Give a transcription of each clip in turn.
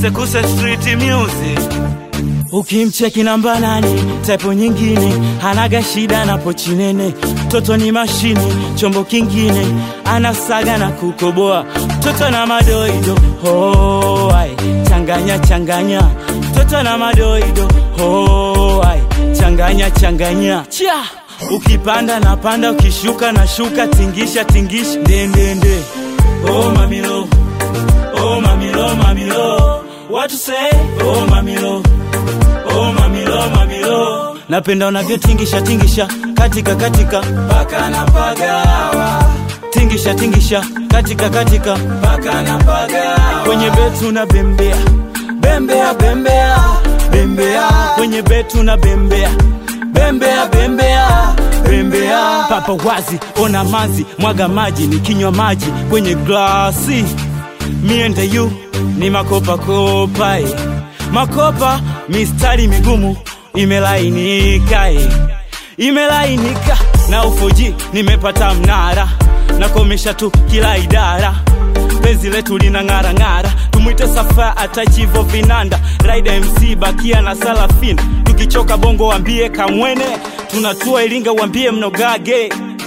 sekuse street music ukimcheki namba nane typo nyingine hanaga shida na pochi nene toto ni mashine chombo kingine anasaga na kukoboa toto na madoido oh, ai changanya changanya toto na madoido oh, ai changanya changanya cha ukipanda na panda ukishuka na shuka tingisha tingisha ndendende oh, mamilo oh, mamilo mamilo what to say oh, mamilo oh, mamilo mamilo napenda unavyotingisha tingisha katika katika paka na pagawa tingisha tingisha katika katika paka na pagawa kwenye betu na bembea bembea bembea bembea kwenye betu na bembea bembea bembea bembea papa wazi ona mazi mwaga maji nikinywa maji kwenye glasi miende yu ni makopa kopa eh. makopa mistari migumu imelainika eh. imelainika na ufoji nimepata mnara nakomesha tu kila idara penzi letu lina ng'ara ng'ara tumwite safa atachivo vinanda raida mc bakia na salafina tukichoka bongo wambie kamwene tunatua iringa wambie mnogage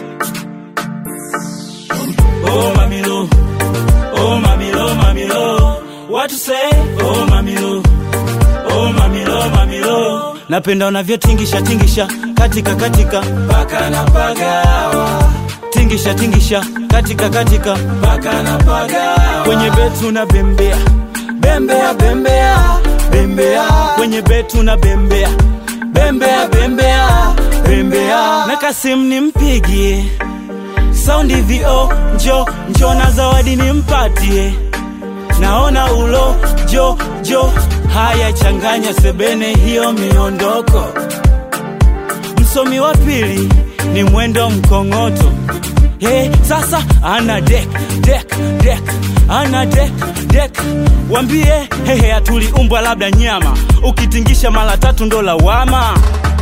oh, mamilo oh, mamilo mamilo what to say oh, mamilo oh, mamilo mamilo napenda unavyotingisha tingisha katika katika paka na pagawa tingisha tingisha katika katika paka na pagawa kwenye betu na bembea bembea bembea bembea kwenye betu na bembea bembea bembea bembea na kasim nimpigie saundi vo njo njo na zawadi nimpatie naona ulo jo jo haya changanya sebene hiyo miondoko msomi wa pili ni mwendo mkongoto hey, sasa ana dek dek dek ana dek dek wambie hehe atuliumbwa labda nyama ukitingisha mara tatu ndo lawama